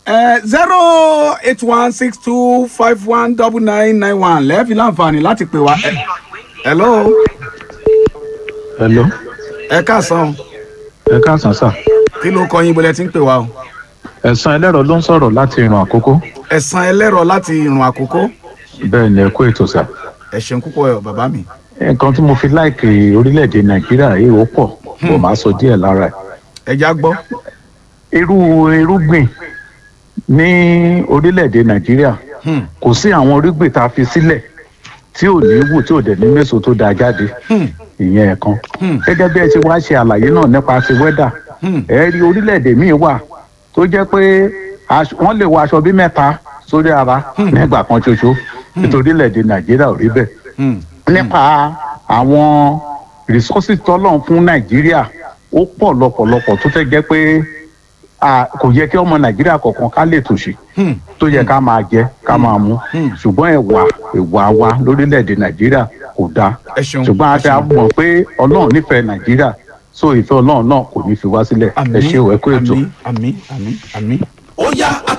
zero eight one six two five one double nine nine one lẹ́ẹ̀fi láǹfààní láti pè wá. Ẹ- hello hello ẹ káàsán ẹ káàsán sà kí ló kọ yín bọ́lẹ̀ tí ń pè wá o. ẹ̀sán ẹlẹ́rọ ló ń sọ̀rọ̀ láti ìrìn àkókò ẹ̀sán ẹlẹ́rọ láti ìrùn àkókò bẹ́ẹ̀ ni ẹ kú ètò sà ẹ ṣeun púpọ̀ ẹ̀ bàbá mi. nǹkan tí mo fi láìkè orílẹ̀-èdè nàìjíríà yìí ó pọ̀ mo máa sọ díẹ̀ lára ẹ̀ ẹja gbọ́. irú irúgbìn ní orílẹ̀-èdè nàìjíríà Hmm. kò sí àwọn irúgbìn tá a fi sílẹ̀ tí ò ní wù tí ò dẹ̀ ní méso tó dáa jáde Hmm. ìyẹn ẹ̀kan Hmm. gẹ́gẹ́ bí ẹ ṣe wá ṣe àlàyé náà nípa ti wẹ́dà Hmm. ẹ rí orílẹ̀-èdè míì wà tó jẹ́ pé aṣ- wọ́n lè wọ aṣọ bí mẹ́ta sórí ara nígbà kan ṣoṣo nítorí orílẹ̀-èdè nàìjíríà ò rí bẹ́ẹ̀ Hmm. nípa àwọn resources tọ́lọ̀ fún nàìjíríà ó pọ̀ lọ́pọ̀lọpọ̀ tó fẹ́ jẹ́ pé a kò yẹ kí ọmọ nàìjíríà kọ̀ọ̀kan ká lè tòṣì Hmm. tó yẹ ká máa jẹ ká máa mu Hmm. ṣùgbọ́n ẹ̀wà ẹ̀wà wa lórílẹ̀‐èdè nàìjíríà kò dáa ẹ ṣeun ṣùgbọ́n a ẹ ti ṣeun. mọ̀ pé ọlọ́run nífẹ̀ẹ́ nàìjíríà so ìfẹ́ ọlọ́run náà kò ní fi wá sílẹ̀ ẹ ṣé o ẹ kú ètò. àmì àmì àmì àmì. ó yá a